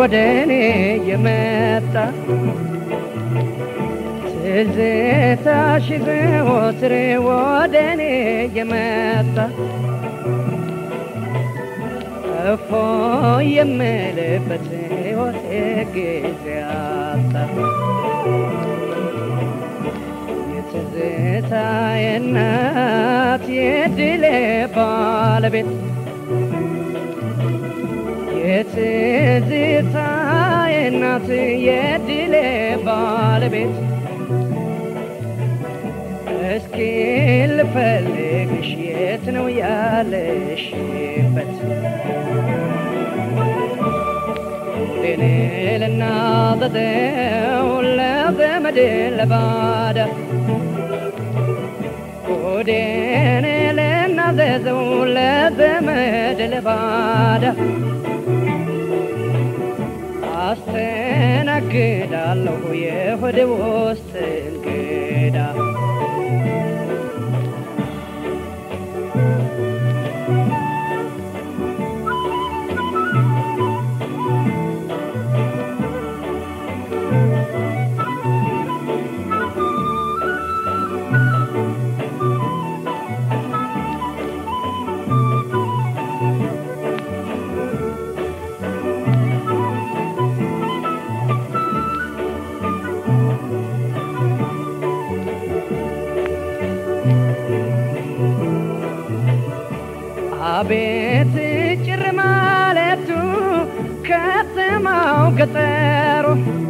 ወደ እኔ የመጣ ትዝታሽ ዘወትር ወደ እኔ የመጣ እፎ የምልበት ሕይወቴ ጊዜ አጣ የትዝታዬ እናት የድሌ ባለቤት የትዝታዬ እናት የድሌ ባለቤት እስኪ ልፈልግሽ የት ነው ያለሽበት? እኔ ልናዘዘው ለዘመድ ለባዳ ሆዴን ልናዘዘው ለዘመድ ለባዳ አስተናግዳለሁ የሆድ ውስጥ እንግዳ አቤት ጭር ማለቱ ከተማው ገጠሩ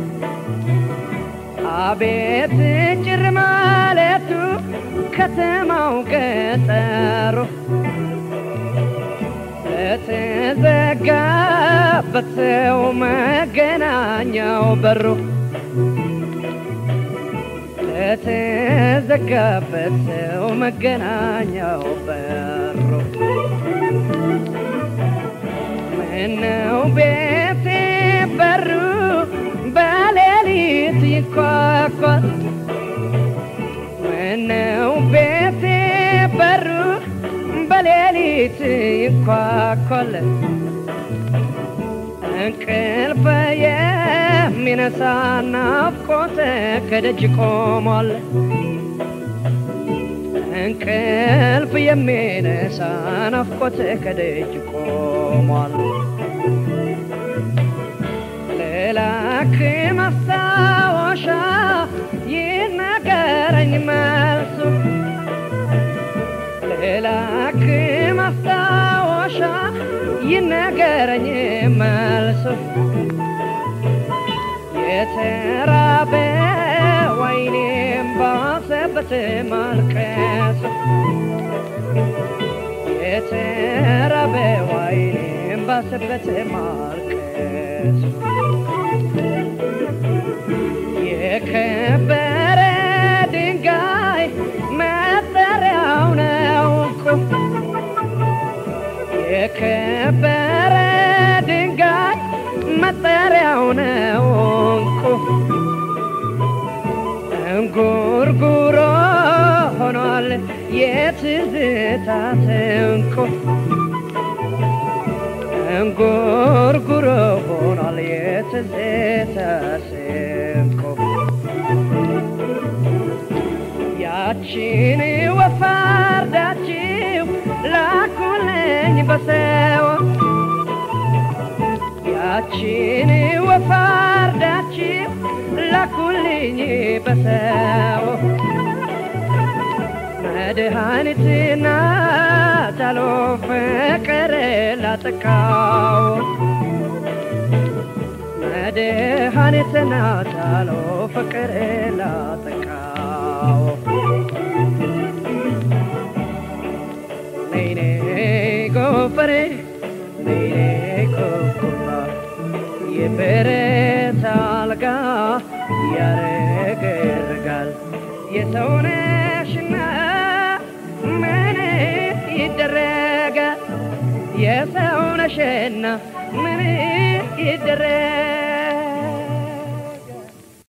አቤት ጭር ማለቱ ከተማው ገጠሩ ለተዘጋበት ሰው መገናኛው በሩ ለተዘጋበት ሰው መገናኛው በሩ ምነው ቤቴ በሩ በሌሊት ይኳኳል ምነው ቤቴ በሩ በሌሊት ይኳኳል እንቅልፍ የሚነሳ ናፍቆት ከደጅ ቆሟል እንቅልፍ የሚነሳ ናፍቆት ከደጅ ቆሟል ልላክ ማስታወሻ ይነገረኝ መልሱ ልላክ ማስታወሻ ይነገረኝ መልሱ የተራበ ወይኔም ባሰበት ማልቀሱ የተራበ ወይኔም ባሰበት ማልቀሱ የከበረ ድንጋይ መጠሪያው ነው እኮ የከበረ ድንጋይ መጠሪያው ነው እንቁ እንጉርጉሮ ሆኗል የትዝታ እንቁ እንጉርጉሮ ሆኗል የትዝታ እንቁ ያቺን ወፋርዳችው ላኩልኝ በሰው ያቺን ወፋርዳችው ላኩልኝ በሰው መድኃኒትና ቻሎ ፍቅር ላጠቃው መድኃኒትና ቻሎ ፍቅር ላጠቃው ነይኔ ጎፈሬ ነይኔ ኮኩባ የብረት አልጋ ያረገርጋል የሰውነሽና ምን ይደረጋል የሰውነሽና ምን ይደረጋል